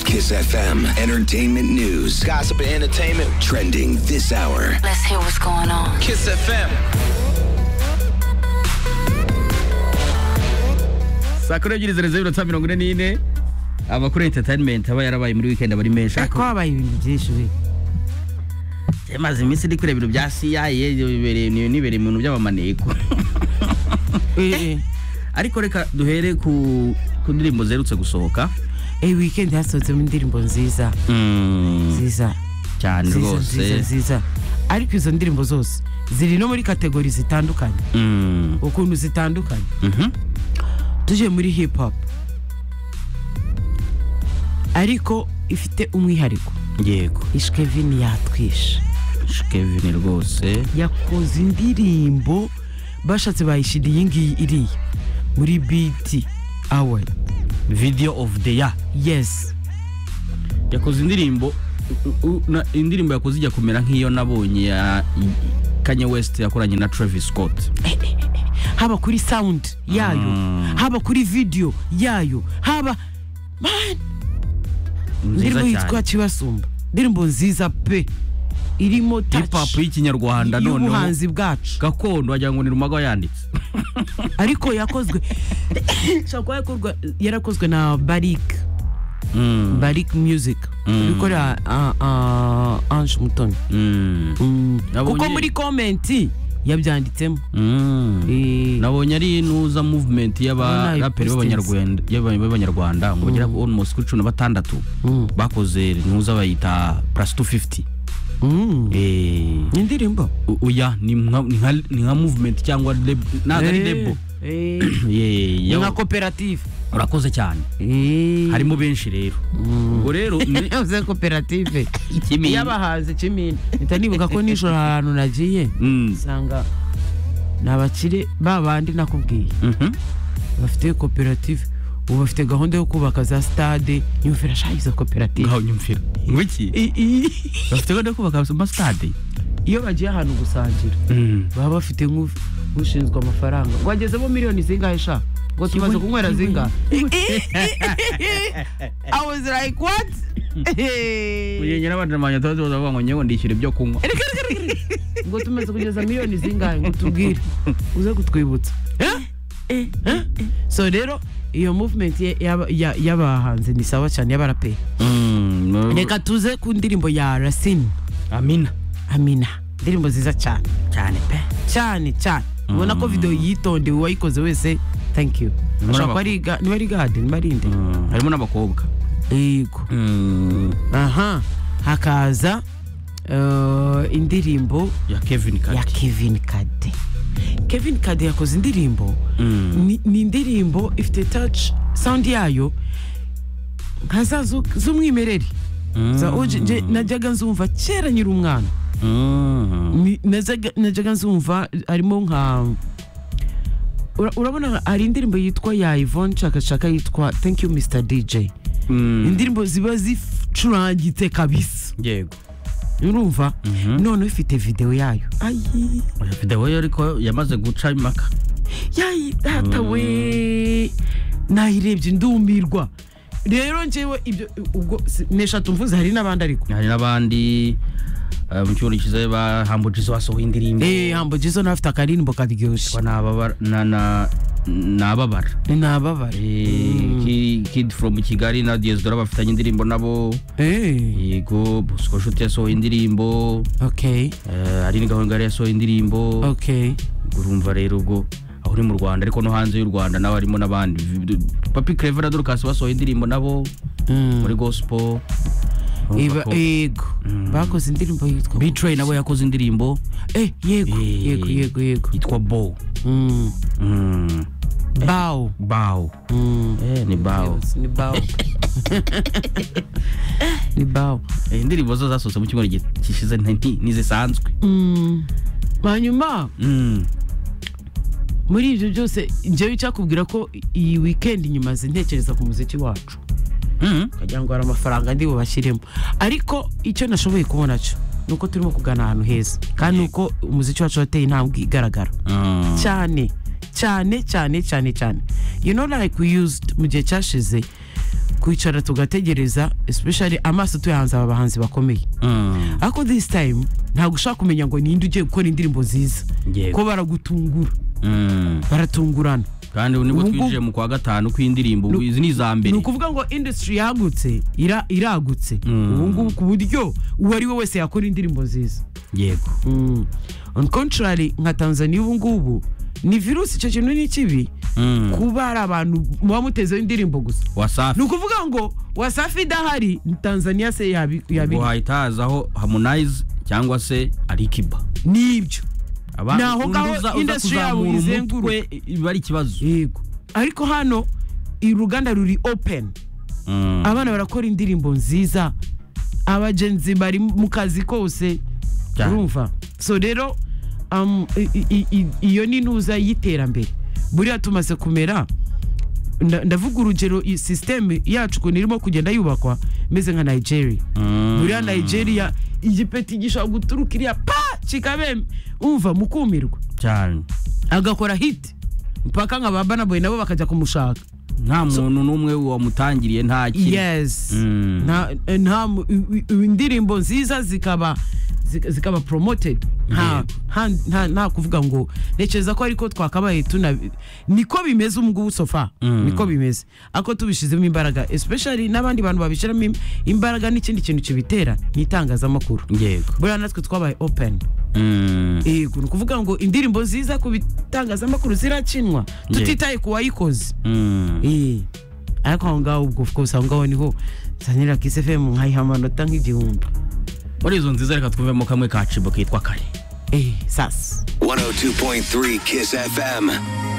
Kiss FM. Entertainment news. Gossip and entertainment. Trending this hour. Let's hear what's going on. Kiss FM. saa kumi n'ebyiri zeru zeru minota mirongo ine n'ine abakora enterinimenti aba yarabaye muri wikendi abari menshi ariko habaye ibintu byinshi we maze iminsi ndi kureba ibintu bya siya nibereye mu bintu by'abamaneko Eh, eh. ariko reka duhere ku ku ndirimbo ziherutse gusohoka eh weekend hasohotsemo indirimbo nziza Mm, nziza cyane nziza nziza rwose nziza ariko izo ndirimbo zose ziri no muri kategori zitandukanye Mm, ukuntu zitandukanye mhm. tuje muri hip hop ariko ifite umwihariko yego ishkevin yatwishe kevin rwose yakoze indirimbo bashatse bayishira iyi ngiyi iriya muri biti award video of the year yes yakoze indirimbo u- u- na- indirimbo yakoze ijya kumera nk'iyo nabonye ya kanye west yakoranye na travis scott haba kuri sound yayo Mm. haba kuri video yayo haba man nziza indirimbo yitwa cyane kibasumba indirimbo nziza pe irimo hip hop touch y'ikinyarwanda noneho y'ubuhanzi bwacu gakondo wagira ngo ni rumaga yanditse ariko yakozwe Ishobora kuba yakorwa- yarakozwe na barik Mm, barik music Mm. bikorera ah, ah, ange mutoni mm, Mm. Nabonye- kuko muri komenti yabyanditsemo mm. Eh, nabonye ari inuza movement Urabona iyo y'abaraperi b'abanyarwanda y'aba- b'abanyarwanda ngo bagera almost kuri cumi na batandatu Mm. bakoze inuza bayita plus 250 mm. Eh, indirimbo o- oya ni nka- ni nka- ni nka movement cyangwa lab- ntabwo ari Eh, lebo eh, ni nka yeee koperative urakoze cyane harimo benshi rero ubwo rero ni- yavuze koperative Ikimina. y'abahanzi kimina mpita nibuka ko nijoro ahantu nagiye Mm, nsanga ni abakire ba bandi nakubwiye mhm. bafite koperative ubu bafite gahunda yo kubaka za stade nyumvira shayizo koperative ngaho nyumvira ngwiki I- i- bafite gahunda yo kubaka amasitade iyo bagiye ahantu gusangira baba bafite nk'u- nk'ushinzwe amafaranga ngo agezemo miliyoni zingahe sha ngo tumaze kunywera zingahe I was like what uyenyera abandi namanya tubaze bazavuga ngo nyewe ndishyura ibyo kunywa ngo tumaze kugeza miliyoni zingahe ngo tubwire uze kutwibutsa Eh? Eh? so rero iyo movement ye- y'aba- ya- y'abahanzi ni sawa cyane y'abaraperi Mm, no- reka tuze ku ndirimbo ya rasine amina amina indirimbo nziza cyane cyane pe cyane cyane ubona ko videwo yitondewe uwayikoze wese thank you Muri ashobora kuba abakobwa. ari ga- niba ari gade niba ari inde harimo n'abakobwa yego aha hakaza eh, indirimbo ya kevin ya kati kevin kade kevin kade yakoze indirimbo ni, ni indirimbo ifite touch sound yayo nka za zu- z'umwimerere za oje nje najyaga nzumva kera nyiri umwana Ni- najyaga- najyaga nzumva harimo nka Ura- urabona hari indirimbo yitwa ya Yvonne Chakachaka yitwa thank you Mr DJ indirimbo ziba zicurangitse kabisa yego urumva none ifite video yayo ayi Oya, video yo ariko yamaze guca impaka yayi data we nayirebye ndumirwa rero njyewe ibyo ubwo si- neshatu mvuze hari n'abandi ariko hari n'abandi eh, mu cyumweru kiza bahambujizo basohoye indirimbo eh hambo jizo nawe afite akaririmbo karyoshye Ba n'ababara- na- na- n'ababara nababare Eh, Ki- kid from kigali na diaspora bafitanye indirimbo nabo eh yego bosco nshuti yasohoye indirimbo okay eh, hari n'igahongari yasohoye indirimbo okay urumva rero ubwo aho uri mu rwanda ariko no hanze y'u rwanda nawe harimo n'abandi papi clever na dorcas basohoye indirimbo nabo Mm. muri gospel Iba- yego bakoze indirimbo yitwa bitray nawe yakoze indirimbo eh yego Eh. yego yego yego yitwa bo Mm. Mm, bao bao Mm. Eh, ni bao ni bao ni bao Eh, indirimbo zo zasohotse mu cyumweru gi- gishize nti- nti- ntizisanzwe Mm. hanyuma Mm, muri ibyo byose njyewe icyakubwira ko iyi weekend nyuma ntekereza ku muziki wacu mm, kugira ngo hari amafaranga ndi bubashyiremo ariko icyo nashoboye kubona cyo ni uko turimo kugana ahantu heza kandi ni uko umuziki wacu wateye intambwe igaragara mm. cyane cyane cyane cyane cyane you know like we used mu gihe cyashize kwicara tugategereza especially amaso tuyahanze aba bahanzi bakomeye Mm. ariko this time ntabwo ushaka kumenya ngo ninde ugiye gukora indirimbo nziza Yego. ko baragutungura Mm. baratungurana kandi ubu nibwo Ubu- twinjiye mu kwa gatanu kw'indirimbo ubu izi ni iza ni mbere ukuvuga ngo industry yagutse ira, iragutse ubu ngubu ku buryo uwo ari we wese yakora indirimbo nziza yego mm. on contrary nka tanzania ubu ngubu ni virusi icyo kintu ni kibi Mm. kuba hari abantu muba mutezeho indirimbo gusa ni wasafi ukuvuga ngo wasafi idahari ni tanzania se yabi yabi- ngo hahita hazaho harmonize cyangwa se arikiba nibyo Ni aho ngaho industry yabo izenguruka. biba ari ikibazo yego ariko hano uruganda ruri open Mm. abana barakora indirimbo nziza abagenzi bari mu kazi kose Cyane. urumva so rero um, i- i- i- iyo ni intuza y'iterambere buriya tumaze kumera nda- ndavuga urugero iyi sisiteme yacu ukuntu irimo kugenda yubakwa imeze nka nigeria buriya nigeria igipeti gishobora guturuka iriya pa kikabe umva mukumirwa cyane agakora hiti mpaka nka ba Burna Boy nabo bakajya kumushaka nta muntu n'umwe wamutangiriye nta kintu yes Mm. nta nta mu- i- i- indirimbo nziza zikaba zika- zikaba promoted nta nta- nta nta kuvuga ngo ntekereza ko ariko twakabaye tuna niko bimeze ubu ngubu sofa niko bimeze ariko tubishyizemo imbaraga especially n'abandi bantu babishyiramo im- imbaraga n'ikindi kintu kibitera nk'itangazamakuru yego buriya natwe twabaye open Mm. yego ni ukuvuga ngo indirimbo nziza ku bitangazamakuru zirakinwa tutitaye ku wayikoze Mm. Eh, ariko aho ngaho ubwo of course aho ngaho niho sanira kisi fm nkayiha amanota nk'igihumbi muri izo nziza reka twumvemo kamwe kacibo kitwa kare eh sasa 102.3 Kiss FM.